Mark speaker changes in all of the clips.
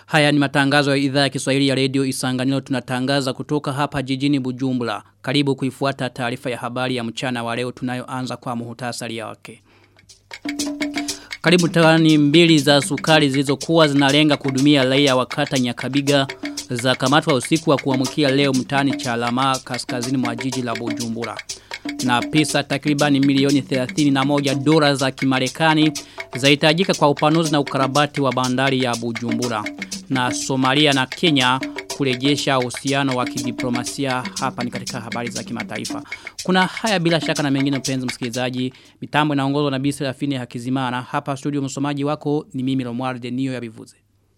Speaker 1: Haya ni matangazo ya idhaa ya Kiswahili ya Radio Isanganiro tunatangaza kutoka hapa jijini Bujumbura. Karibu kuifuata taarifa ya habari ya mchana wa leo tunayoanza kwa muhtasari wake. Karibu tawani mbili za sukari zilizokuwa zinalenga kuhudumia raia wa kata Nyakabiga za kamatwa usiku wa kuamkia leo mtani cha alama kaskazini mwa jiji la Bujumbura. Na pesa takribani milioni 31 dola za kimarekani zahitajika kwa upanuzi na ukarabati wa bandari ya Bujumbura. Na Somalia na Kenya kurejesha uhusiano wa kidiplomasia hapa ni katika habari za kimataifa. Kuna haya bila shaka na mengine mpenzi msikilizaji. Mitambo inaongozwa na Bisi Rafini Hakizimana. Hapa studio msomaji wako ni mimi Romuald Denio ya Bivuze.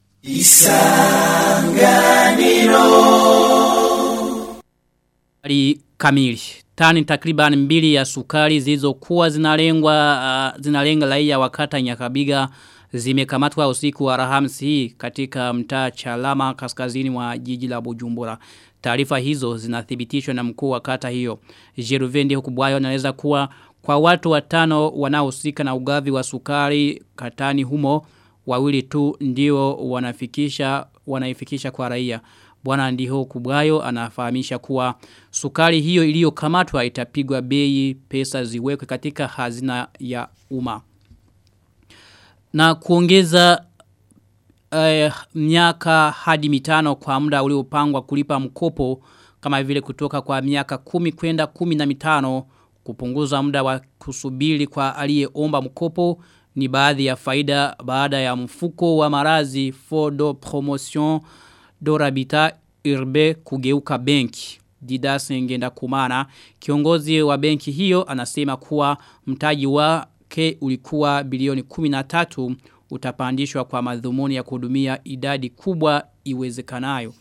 Speaker 1: Isanganiro Habari kamili. Tani takriban mbili ya sukari zilizokuwa zinalengwa uh, zinalenga raia wakata Nyakabiga zimekamatwa usiku wa Alhamisi hii katika mtaa Chalama kaskazini mwa jiji la Bujumbura. Taarifa hizo zinathibitishwa na mkuu wa kata hiyo. Jeruvendi Hukubwayo anaeleza kuwa kwa watu watano wanaohusika na ugavi wa sukari katani humo wawili tu ndio wanafikisha wanaifikisha kwa raia. Bwana Ndiho Kubwayo anafahamisha kuwa sukari hiyo iliyokamatwa itapigwa bei pesa ziwekwe katika hazina ya umma. Na kuongeza uh, miaka hadi mitano kwa muda uliopangwa kulipa mkopo kama vile kutoka kwa miaka kumi kwenda kumi na mitano kupunguza muda wa kusubiri kwa aliyeomba mkopo ni baadhi ya faida baada ya mfuko wa marazi Fodo Promotion Dorabita Irbe kugeuka benki. Didas ngenda kumana. Kiongozi wa benki hiyo anasema kuwa mtaji wake ulikuwa bilioni 13 utapandishwa kwa madhumuni ya kuhudumia idadi kubwa iwezekanayo.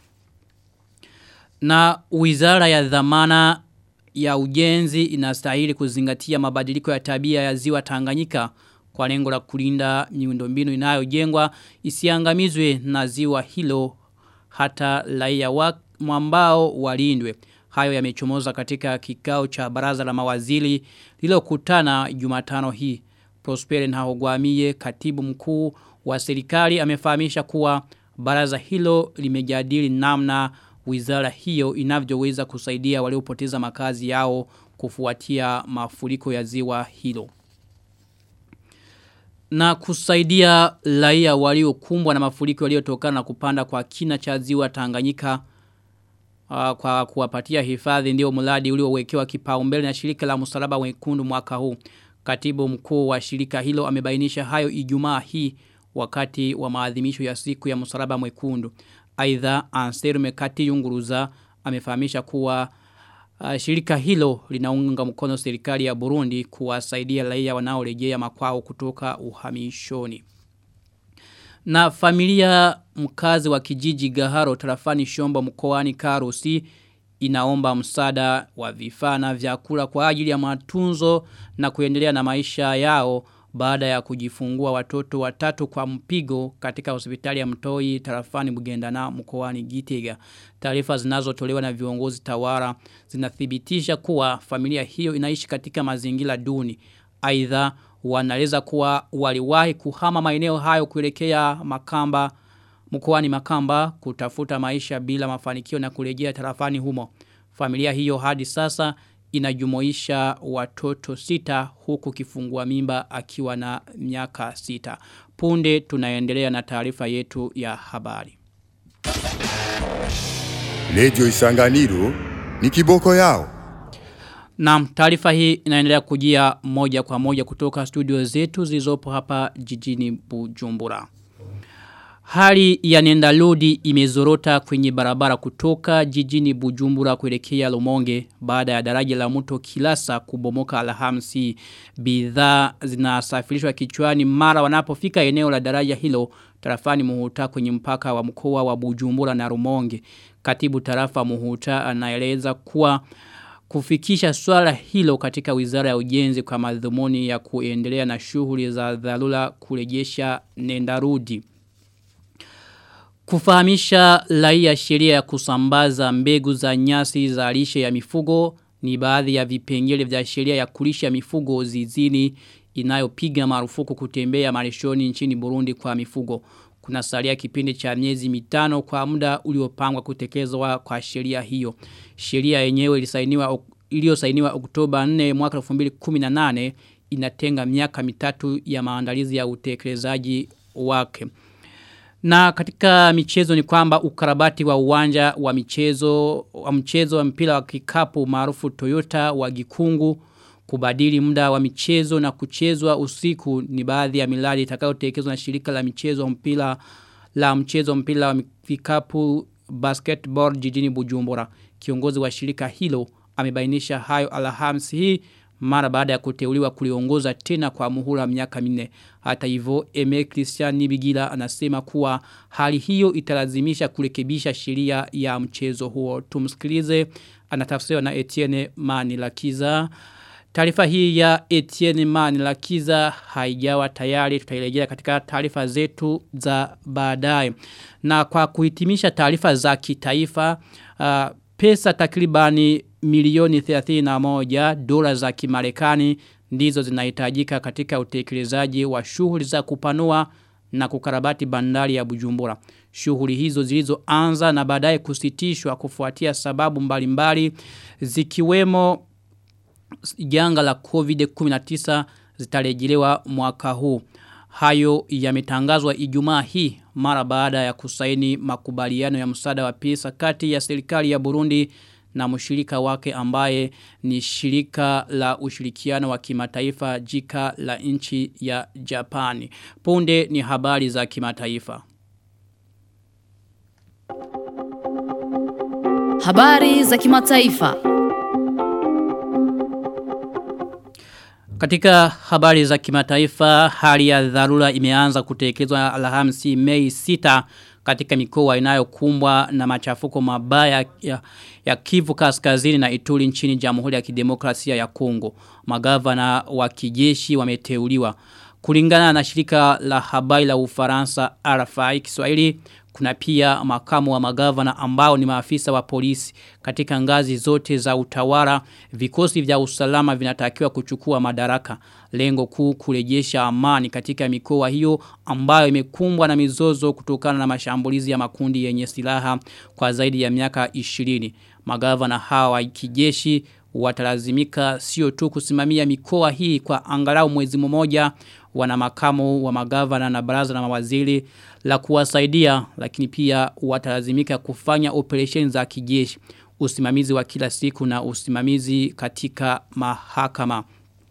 Speaker 1: Na wizara ya dhamana ya ujenzi inastahili kuzingatia mabadiliko ya tabia ya ziwa Tanganyika kwa lengo la kulinda miundombinu inayojengwa isiangamizwe na ziwa hilo hata raia wa mwambao walindwe. Hayo yamechomoza katika kikao cha baraza la mawaziri lililokutana Jumatano hii. Prosper Ntahogwamiye katibu mkuu wa serikali amefahamisha kuwa baraza hilo limejadili namna wizara hiyo inavyoweza kusaidia waliopoteza makazi yao kufuatia mafuriko ya ziwa hilo na kusaidia raia waliokumbwa na mafuriko yaliyotokana na kupanda kwa kina cha ziwa Tanganyika uh, kwa kuwapatia hifadhi ndio mradi uliowekewa kipaumbele na shirika la msalaba mwekundu mwaka huu. Katibu mkuu wa shirika hilo amebainisha hayo Ijumaa hii wakati wa maadhimisho ya siku ya msalaba mwekundu. Aidha Anselme Kati Yunguruza amefahamisha kuwa Uh, shirika hilo linaunga mkono serikali ya Burundi kuwasaidia raia wanaorejea makwao kutoka uhamishoni. Na familia mkazi wa kijiji Gaharo tarafani Shombo mkoani Karusi inaomba msaada wa vifaa na vyakula kwa ajili ya matunzo na kuendelea na maisha yao baada ya kujifungua watoto watatu kwa mpigo katika hospitali ya Mtoi tarafani Bugendana mkoani Gitega. Taarifa zinazotolewa na viongozi tawara zinathibitisha kuwa familia hiyo inaishi katika mazingira duni. Aidha wanaeleza kuwa waliwahi kuhama maeneo hayo kuelekea Makamba mkoani Makamba kutafuta maisha bila mafanikio na kurejea tarafani humo. Familia hiyo hadi sasa inajumuisha watoto sita huku kifungua mimba akiwa na miaka sita. Punde tunaendelea na taarifa yetu ya habari.
Speaker 2: Lejo Isanganiro ni kiboko yao.
Speaker 1: Na taarifa hii inaendelea kujia moja kwa moja kutoka studio zetu zilizopo hapa jijini Bujumbura. Hali ya nenda lodi imezorota kwenye barabara kutoka jijini Bujumbura kuelekea Lumonge baada ya daraja la mto Kilasa kubomoka Alhamisi. Bidhaa zinasafirishwa kichwani mara wanapofika eneo la daraja hilo tarafani Muhuta kwenye mpaka wa mkoa wa Bujumbura na Rumonge. Katibu tarafa Muhuta anaeleza kuwa kufikisha swala hilo katika wizara ya ujenzi kwa madhumuni ya kuendelea na shughuli za dharura kurejesha nendarudi. Kufahamisha raia sheria ya kusambaza mbegu za nyasi za lishe ya mifugo ni baadhi ya vipengele vya sheria ya kulisha mifugo zizini inayopiga marufuku kutembea malishoni nchini Burundi kwa mifugo. kuna salia kipindi cha miezi mitano kwa muda uliopangwa kutekelezwa kwa sheria hiyo. Sheria yenyewe ilisainiwa iliyosainiwa Oktoba 4 mwaka 2018 inatenga miaka mitatu ya maandalizi ya utekelezaji wake. Na katika michezo ni kwamba ukarabati wa uwanja wa michezo wa mchezo wa mpira wa kikapu maarufu Toyota wa Gikungu kubadili muda wa michezo na kuchezwa usiku ni baadhi ya miradi itakayotekelezwa na shirika la michezo mpira la mchezo mpira wa kikapu basketball jijini Bujumbura. Kiongozi wa shirika hilo amebainisha hayo Alhamisi hii mara baada ya kuteuliwa kuliongoza tena kwa muhula miaka minne. Hata hivyo Eme Christian Nibigila anasema kuwa hali hiyo italazimisha kurekebisha sheria ya mchezo huo. Tumsikilize anatafsiriwa na Etienne Manilakiza. Taarifa hii ya Etienne Manilakiza haijawa tayari tutairejea katika taarifa zetu za baadaye. Na kwa kuhitimisha taarifa za kitaifa uh, pesa takribani milioni 31 dola za kimarekani ndizo zinahitajika katika utekelezaji wa shughuli za kupanua na kukarabati bandari ya Bujumbura. Shughuli hizo zilizoanza na baadaye kusitishwa kufuatia sababu mbalimbali zikiwemo janga la COVID-19 zitarejelewa mwaka huu. Hayo yametangazwa Ijumaa hii mara baada ya kusaini makubaliano ya msaada wa pesa kati ya serikali ya Burundi na mshirika wake ambaye ni shirika la ushirikiano wa kimataifa jika la nchi ya Japani. Punde ni habari za kimataifa.
Speaker 3: Habari za kimataifa.
Speaker 1: Katika habari za kimataifa, hali ya dharura imeanza kutekelezwa Alhamisi Mei 6 katika mikoa inayokumbwa na machafuko mabaya ya, ya Kivu Kaskazini na Ituri nchini Jamhuri ya Kidemokrasia ya Kongo. Magavana wa kijeshi wameteuliwa. Kulingana na shirika la habari la Ufaransa RFI Kiswahili kuna pia makamu wa magavana ambao ni maafisa wa polisi katika ngazi zote za utawala vikosi vya usalama vinatakiwa kuchukua madaraka lengo kuu kurejesha amani katika mikoa hiyo ambayo imekumbwa na mizozo kutokana na mashambulizi ya makundi yenye silaha kwa zaidi ya miaka 20 magavana hawa kijeshi watalazimika sio tu kusimamia mikoa hii kwa angalau mwezi mmoja wana makamu wa magavana na baraza na mawaziri la kuwasaidia lakini pia watalazimika kufanya operesheni za kijeshi usimamizi wa kila siku na usimamizi katika mahakama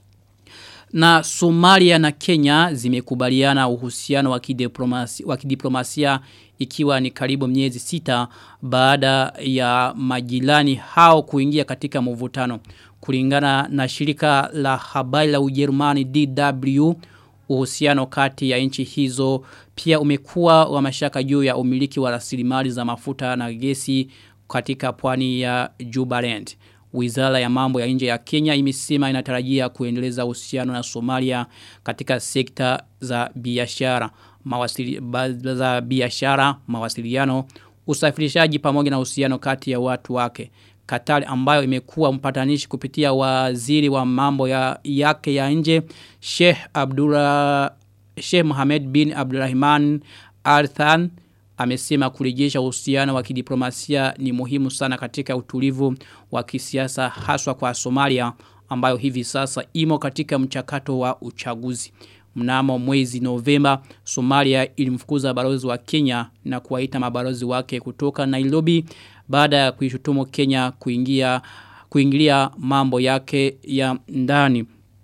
Speaker 1: na Somalia na Kenya zimekubaliana uhusiano wa kidiplomasia, wa kidiplomasia ikiwa ni karibu miezi sita baada ya majirani hao kuingia katika mvutano. Kulingana na shirika la habari la Ujerumani DW uhusiano kati ya nchi hizo pia umekuwa wa mashaka juu ya umiliki wa rasilimali za mafuta na gesi katika pwani ya Jubaland. Wizara ya mambo ya nje ya Kenya imesema inatarajia kuendeleza uhusiano na Somalia katika sekta za biashara, mawasili, za biashara, mawasiliano, usafirishaji pamoja na uhusiano kati ya watu wake. Qatar ambayo imekuwa mpatanishi kupitia waziri wa mambo ya yake ya nje Sheikh Abdullah Sheikh Mohamed bin Abdulrahman Al Than amesema kurejesha uhusiano wa kidiplomasia ni muhimu sana katika utulivu wa kisiasa haswa kwa Somalia ambayo hivi sasa imo katika mchakato wa uchaguzi. Mnamo mwezi Novemba, Somalia ilimfukuza balozi wa Kenya na kuwaita mabalozi wake kutoka Nairobi baada ya kuishutumu Kenya kuingia kuingilia mambo yake ya ndani.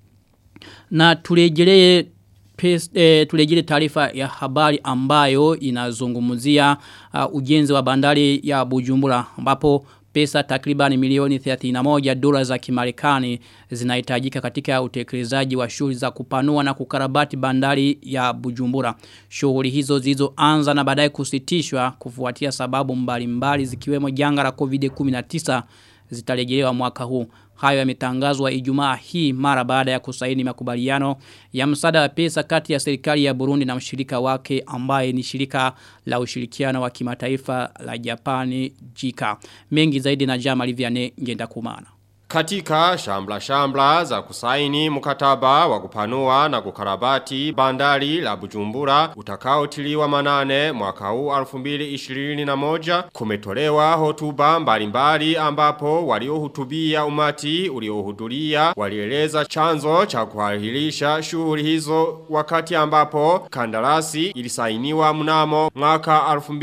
Speaker 1: Na turejelee e, tulejile taarifa ya habari ambayo inazungumzia uh, ujenzi wa bandari ya Bujumbura ambapo pesa takriban milioni 31 dola za kimarekani zinahitajika katika utekelezaji wa shughuli za kupanua na kukarabati bandari ya Bujumbura. Shughuli hizo zilizoanza na baadaye kusitishwa kufuatia sababu mbalimbali zikiwemo janga la COVID-19 zitarejelewa mwaka huu. Hayo yametangazwa Ijumaa hii mara baada ya kusaini makubaliano ya msaada wa pesa kati ya serikali ya Burundi na mshirika wake ambaye ni shirika la ushirikiano wa kimataifa la Japani JICA. Mengi zaidi na Jama Liviane ngenda kumana.
Speaker 4: Katika shambla shambla za kusaini mkataba wa kupanua na kukarabati bandari la Bujumbura utakaotiliwa manane mwaka huu 2021 kumetolewa hotuba mbalimbali ambapo waliohutubia umati uliohudhuria walieleza chanzo cha kuahirisha shughuli hizo wakati ambapo kandarasi ilisainiwa mnamo mwaka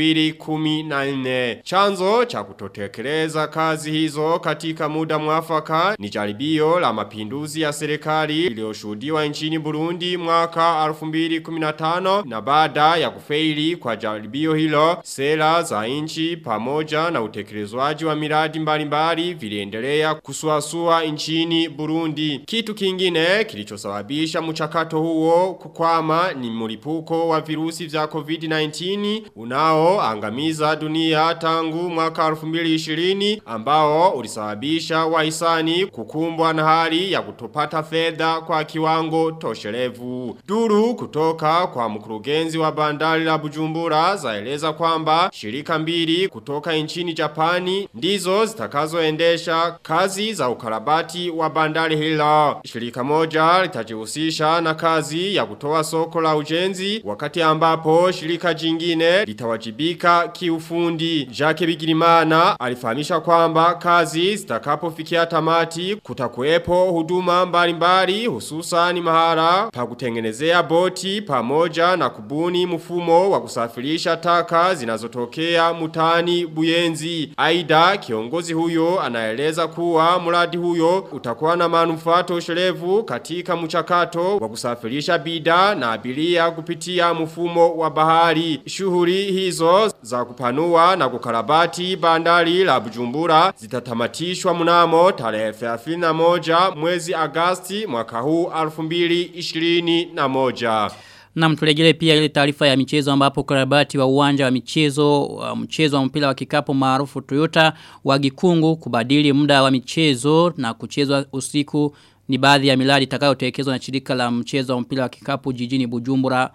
Speaker 4: 2014 chanzo cha kutotekeleza kazi hizo katika muda mwafaka ni jaribio la mapinduzi ya serikali iliyoshuhudiwa nchini Burundi mwaka 2015 na baada ya kufeili kwa jaribio hilo sera za nchi pamoja na utekelezwaji wa miradi mbalimbali viliendelea kusuasua nchini Burundi. Kitu kingine kilichosababisha mchakato huo kukwama ni mlipuko wa virusi vya COVID-19 unaoangamiza dunia tangu mwaka 2020 ambao ulisababisha wahisani kukumbwa na hali ya kutopata fedha kwa kiwango toshelevu. Duru kutoka kwa mkurugenzi wa bandari la Bujumbura zaeleza kwamba shirika mbili kutoka nchini Japani ndizo zitakazoendesha kazi za ukarabati wa bandari hilo. Shirika moja litajihusisha na kazi ya kutoa soko la ujenzi wakati ambapo shirika jingine litawajibika kiufundi. Jacques Bigirimana alifahamisha kwamba kazi zitakapofikia tamati kutakuwepo huduma mbalimbali hususan mahara pa kutengenezea boti pamoja na kubuni mfumo wa kusafirisha taka zinazotokea mutani buyenzi. Aida kiongozi huyo anaeleza kuwa mradi huyo utakuwa na manufaa toshelevu katika mchakato wa kusafirisha bidhaa na abiria kupitia mfumo wa bahari. Shughuli hizo za kupanua na kukarabati bandari la Bujumbura zitatamatishwa mnamo tarehe 31 mwezi Agasti mwaka huu 2021.
Speaker 1: Na mtulegele pia ile taarifa ya michezo ambapo karabati wa uwanja wa michezo wa mchezo wa mpira wa kikapu maarufu Toyota wa Gikungu kubadili muda wa michezo na kuchezwa usiku ni baadhi ya miradi itakayotekelezwa na shirika la mchezo wa mpira wa kikapu jijini Bujumbura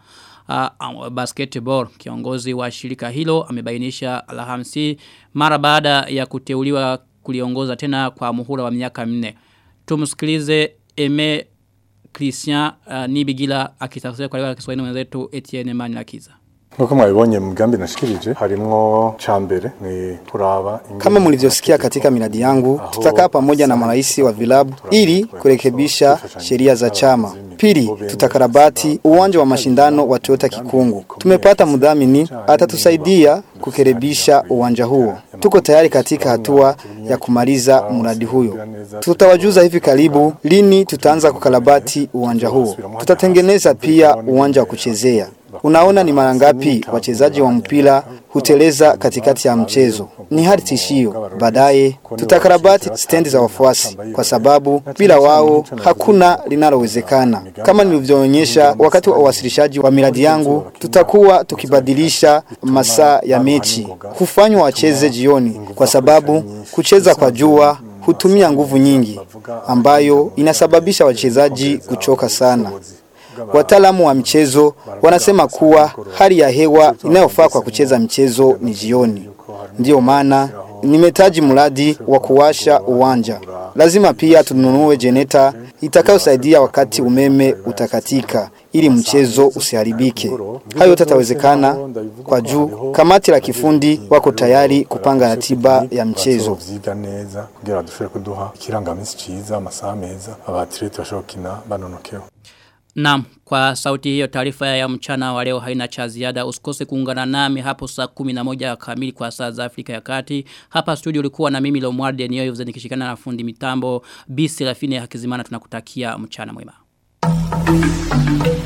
Speaker 1: uh, basketball kiongozi wa shirika hilo amebainisha Alhamisi mara baada ya kuteuliwa kuliongoza tena kwa muhula wa miaka minne tumsikilize Eme Christian uh, Nibigila akitafsiri kwa lugha ya Kiswahili mwenzetu Etienne Manilakiza
Speaker 5: Nuko mwabonye mgambi nashikirije harimwo chambere ni kuraba
Speaker 6: Kama mlivyosikia katika miradi yangu, tutakaa pamoja na marais wa vilabu ili kurekebisha sheria za chama. Pili, tutakarabati uwanja wa mashindano wa Toyota Kikungu. Tumepata mdhamini atatusaidia kukerebisha uwanja huo. Tuko tayari katika hatua ya kumaliza mradi huyo. Tutawajuza hivi karibu lini tutaanza kukarabati uwanja huo. Tutatengeneza pia uwanja wa kuchezea. Unaona ni mara ngapi wachezaji wa mpira huteleza katikati ya mchezo. Ni hali tishio. Baadaye tutakarabati stendi za wafuasi kwa sababu bila wao hakuna linalowezekana. Kama nilivyoonyesha wakati wa uwasilishaji wa miradi yangu, tutakuwa tukibadilisha masaa ya mechi. Hufanywa wacheze jioni kwa sababu kucheza kwa jua hutumia nguvu nyingi ambayo inasababisha wachezaji kuchoka sana. Wataalamu wa michezo wanasema kuwa hali ya hewa inayofaa kwa kucheza mchezo ni jioni. Ndiyo maana nimetaji mradi wa kuwasha uwanja. Lazima pia tununue jeneta itakayosaidia wakati umeme utakatika ili mchezo usiharibike. Hayo tatawezekana kwa juu kamati la kifundi wako tayari kupanga ratiba ya mchezo.
Speaker 5: vyiga neza kugira dushobore kuduha ikirangamisi ciza amasaha meza abatirete bashobora gukina banonokewe
Speaker 1: Naam, kwa sauti hiyo taarifa ya mchana wa leo haina cha ziada. Usikose kuungana nami hapo saa 11 kamili kwa saa za Afrika ya Kati. Hapa studio ulikuwa na mimi Lomwarde niyo nikishikana na fundi mitambo. Bisi Rafine Hakizimana tunakutakia mchana mwema.